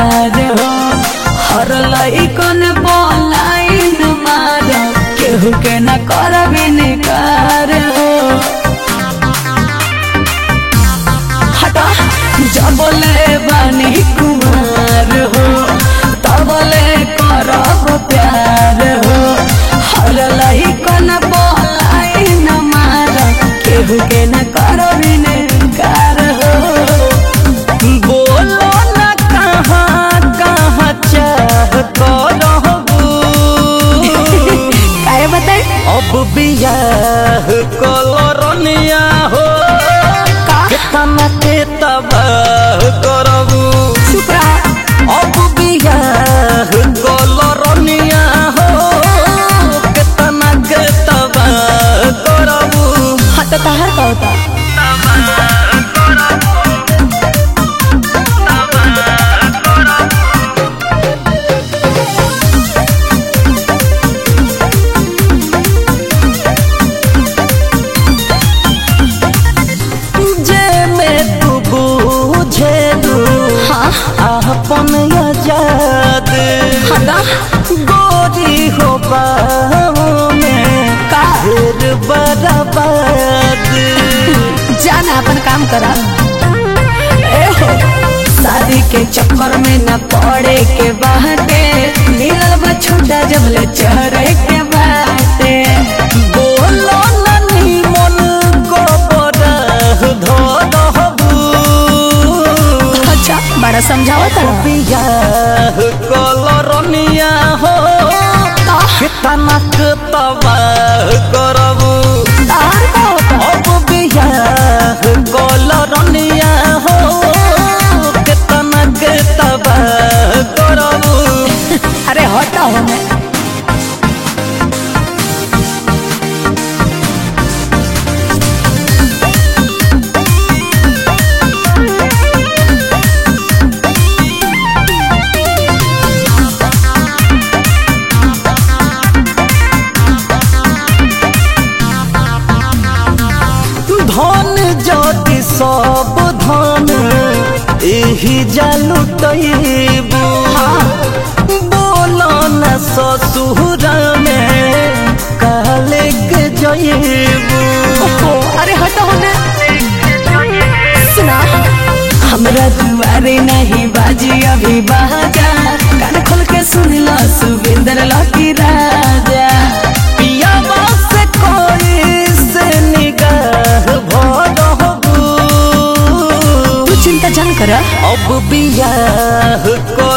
प्यार हो हर लइकन पलाइन मार केहू के न करबी निकार हो हटा जबले बानी कुमार हो तबले करब प्यार हो हर लइकन पलाइन मार केहू के न करबी निकार हो बोलो न कहाँ कहाँ चाह करबू काहे बताई अब बियाह कलरनिया हो का केतना के तबाह करबू चुप रहा अब बियाह कलरनिया हो केतना के तबाह करबू हाँ तो तहार का होता जे में तू बुझेलू हाँ अपन आजाद हटा गोरी हो बाहों में का फिर बर्बाद जाना अपन काम करा ए हो शादी के चक्कर में न पड़े के बाटे मिलल बा छोटा जब ले चढ़े के बाटे बोलो ननी मन को बरह धरहबू अच्छा बड़ा समझावा तड़ा बियाह कलरनिया हो कितना तबाह करबू तहार का होता अब बियाह कलरनिया हो कितना के तबाह करबू अरे हटा हो मैं धन ज्योति सब धन एही जालू तैबू बोलो न ससुर में काले के जयबू ओहो, अरे हटा हो मैं सुना हमरा दुआरे नहीं बाजी अभी बाजा कान खोल के सुन लो सुविंदर लकी राजा पियावा से कोई से निगाह भरहबू तू चिंता जान कर अब बियाह को